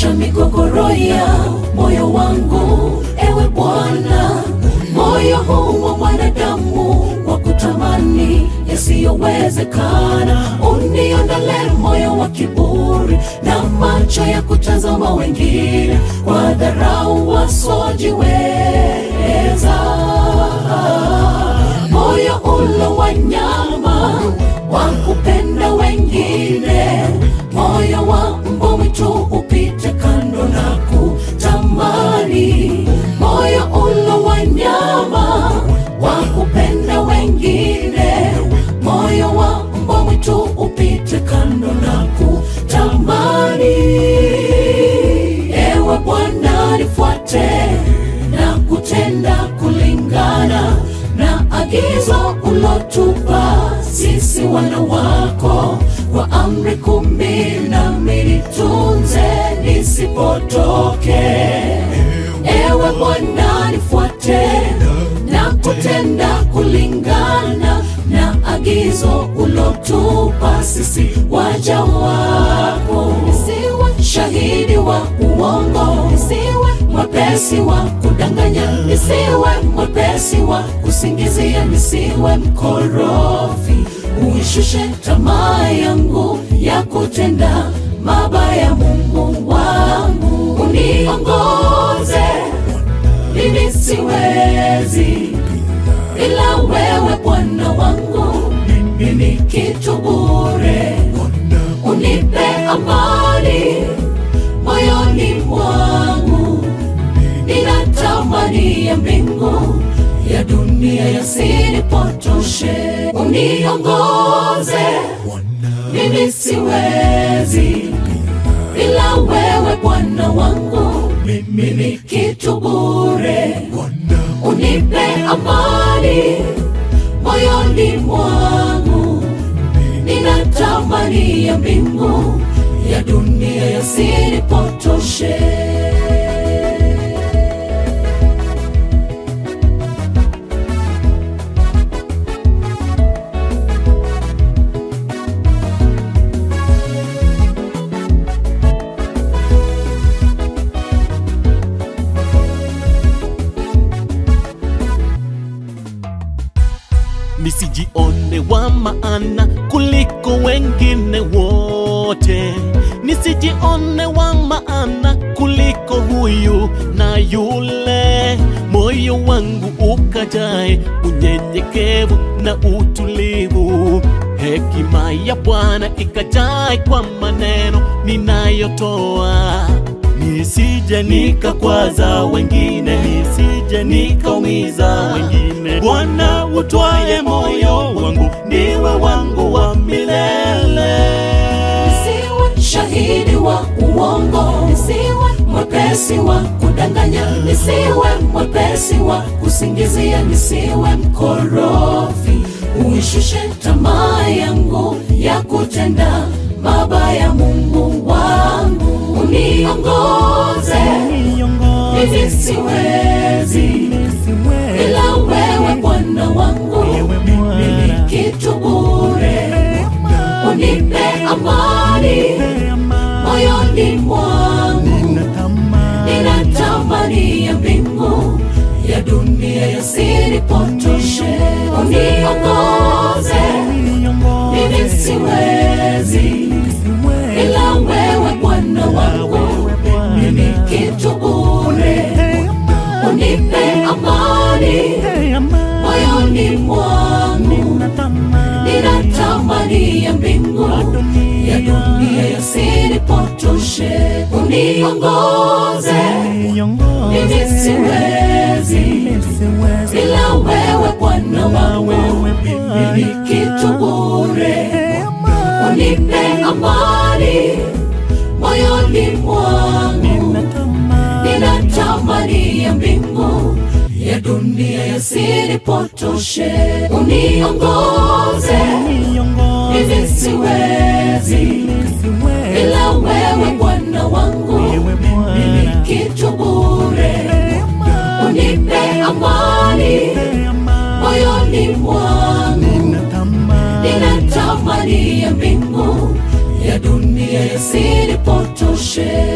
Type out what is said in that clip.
Ondosha migogoro ya moyo wangu, ewe Bwana. Moyo huu wa mwanadamu wa kutamani yasiyowezekana, uniondole moyo wa kiburi na macho ya kutazama wengine kwa dharau wasiojiweza. Moyo ulo wa nyama wa kupenda wengine, moyo wa mbwa mwitu upite kando na kutamani, moyo ulo wa nyama wa kupenda wengine, moyo wa mbwa mwitu upite kando na kutamani. Ewe Bwana, nifuate na kutenda kulingana na agizo ulotupa sisi wana wako, kwa amri kumi nami nitunze nisipotoke. Ewe Bwana, nifuate na kutenda kulingana na agizo ulotupa sisi waja wako. Nisiwe shahidi wa uongo, nisiwe mwepesi wa kudanganya, nisiwe mwepesi wa kusingizia, nisiwe mkorofi. Uishushe tamaa yangu ya kutenda mabaya, Mungu wangu, uniongoze mimi siwezi ila wewe Bwana wangu, mimi ni kitu bure. Unipe amani moyoni mwangu, ninatamani ya mbingu ya dunia yasinipotoshe. Uniongoze, mimi siwezi ila wewe Bwana wangu, mimi ni kitu bure. Unipe amani moyoni mwangu, ninatamani ya mbingu ya dunia yasinipotoshe. nisijione wa maana kuliko wengine wote, nisijione wa maana kuliko huyu na yule. Moyo wangu ukajae unyenyekevu na utulivu, hekima ya Bwana ikajae kwa maneno ninayotoa nisije nikakwaza wengine, nisije nikaumiza wengine. Bwana utwaye moyo wangu, ndiwe wangu wa milele. Nisiwe shahidi wa uongo, nisiwe mwepesi wa kudanganya, nisiwe mwepesi wa kusingizia, nisiwe mkorofi. Uishushe tamaa yangu ya kutenda mabaya, Mungu wangu, uniongoze mimi siwezi ila wewe Bwana wangu, mimi ni kitu bure. Unipe amani moyoni mwangu, ninatamani ya mbingu ya dunia yasinipotoshe. Uniongoze, mimi siwezi ila wewe Bwana wangu, mimi ni kitu bure. Unipe amani moyoni mwangu, ninatamani ya mbingu ya dunia yasinipotoshe. Uniongoze, mimi siwezi ila wewe Bwana wangu, mimi ni kitu bure. Unipe amani moyoni mwangu, ninatamani ya mbingu ya dunia yasinipotoshe. Uniongoze, mimi siwezi ila wewe Bwana wangu, mimi ni kitu bure. Unipe amani moyoni mwangu, ninatamani ya mbingu ya dunia yasinipotoshe.